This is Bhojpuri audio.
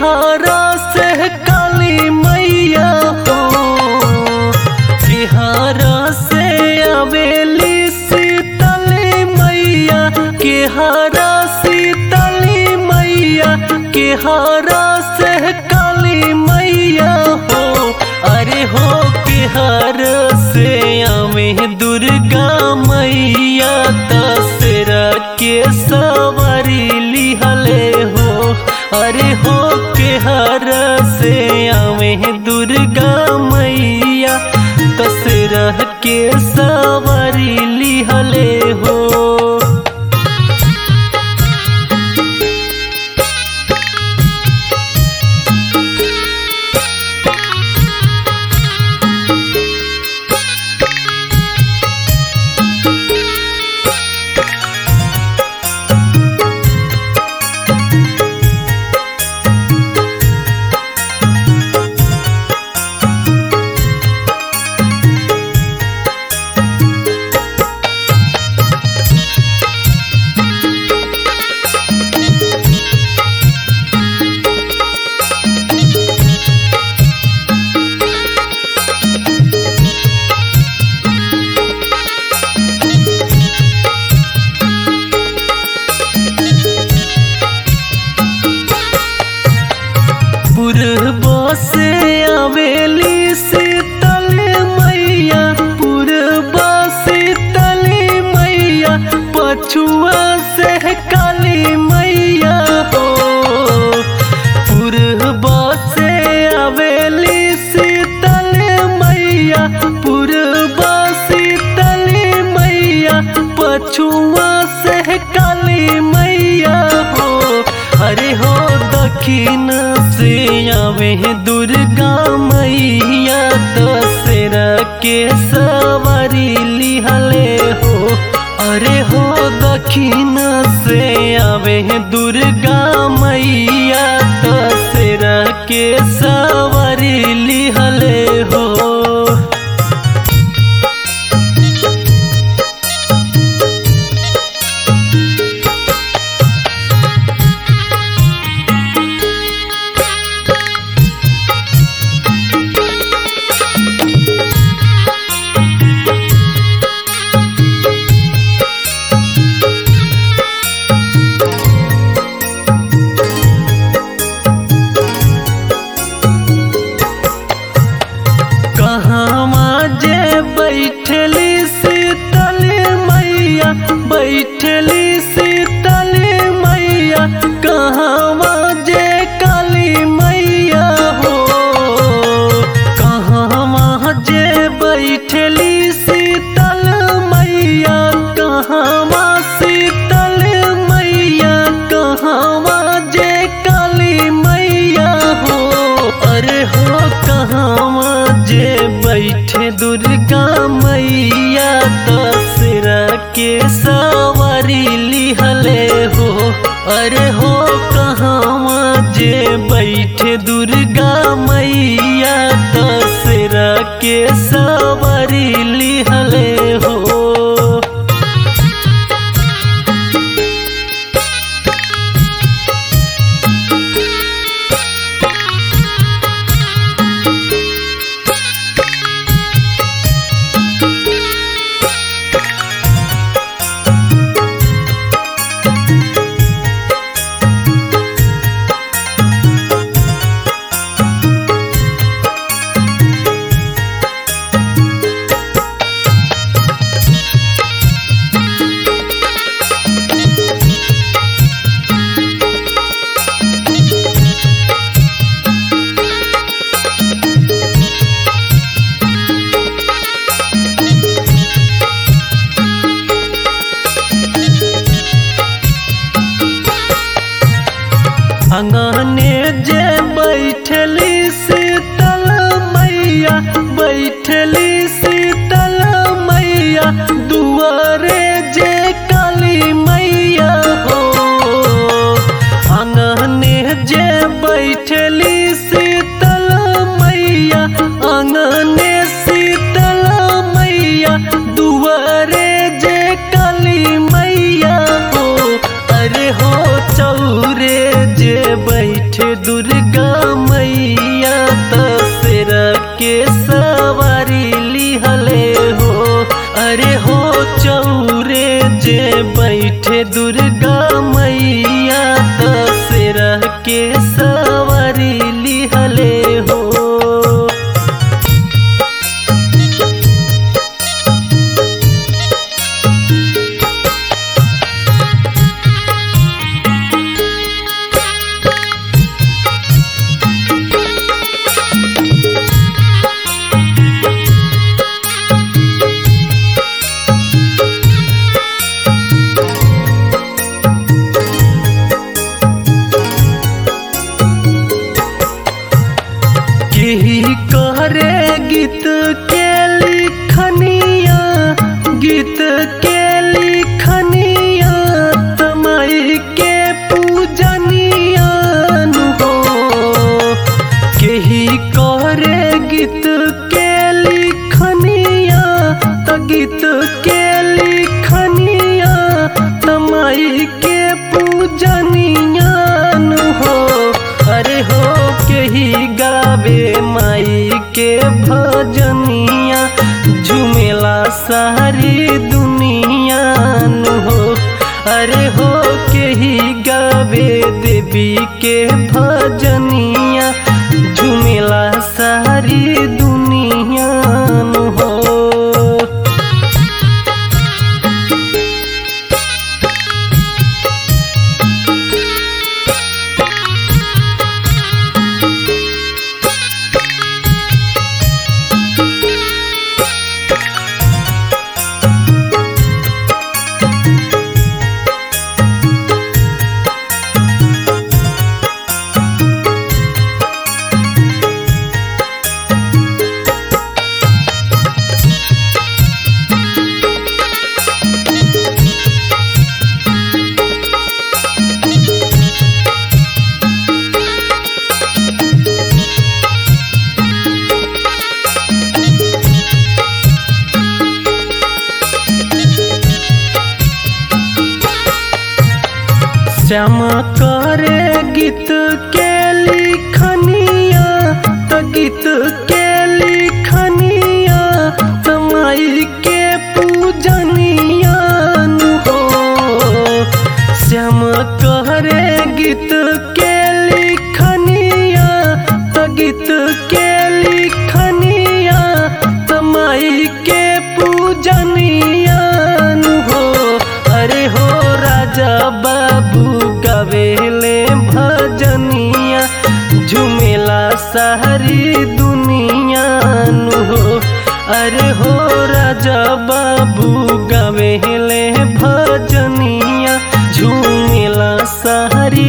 केहारा से काली मैया हो केहारा से आवेली शीतली मैया केहारा शीतली मैया केहारा से काली मैया हो अरे हो केहार से आवे दुर्गा मैया तसरा के सवारी लिहले हो अरे हो केहार से आवे दुर्गा मैया तसरा के सवारी लिहले हो पूर्व से आवेली शीतल मैया पूर्व शीतल मैया पछुआ से काली मैया हो पूर्व से आवेली शीतल मैया पूर्व शीतल मैया पछुआ से काली मैया हो अरे हो दक्षिण से आवे दुर्गा मैया दशरा के सवारी लिहले हो अरे हो दक्षिण से आवे दुर्गा मैया दशरा के सवारी लिहले हो कहवा जे बैठली शीतल मैया बैठली शीतल मैया कहवा जे काली मैया हो कहवा जे बैठली शीतल मैया कहवा शीतल मैया कहवा जे काली मैया हो अरे हो कहवा जे बैठे दुर्गा मैया दशरा के सवारी लिहले हो अरे हो कहवा जे बैठे दुर्गा मैया दशरा के सवारी लिहले हो अरे हो चौरे जे बैठे दुर्गा मैया दशरह के सवारी लिहले हो केही करे गीत के लिखनिया गीत के लिखनिया तमाई के पूजनिया हो केही करे गीत के लिखनिया त गीत के लिखनिया तमाई के पूजनिया हो अरे हो केही गावे माई के भजनिया झुमेला सारी दुनिया नु हो अरे हो केही गावे देवी के भजनिया झुमेला सारी दुनिया नु हो श्याम करे गीत के लिखनिया त गीत के लिखनिया तमाई के पूजनिया नु हो श्याम करे गीत के लिखनिया त गीत के लिखनिया तमाई के पूजनिया नु हो अरे हो राजा बाबू गवेले भजनिया झुमेला सारी दुनिया नु हो अरे हो राजा बाबू गवेले भजनिया झुमेला सारी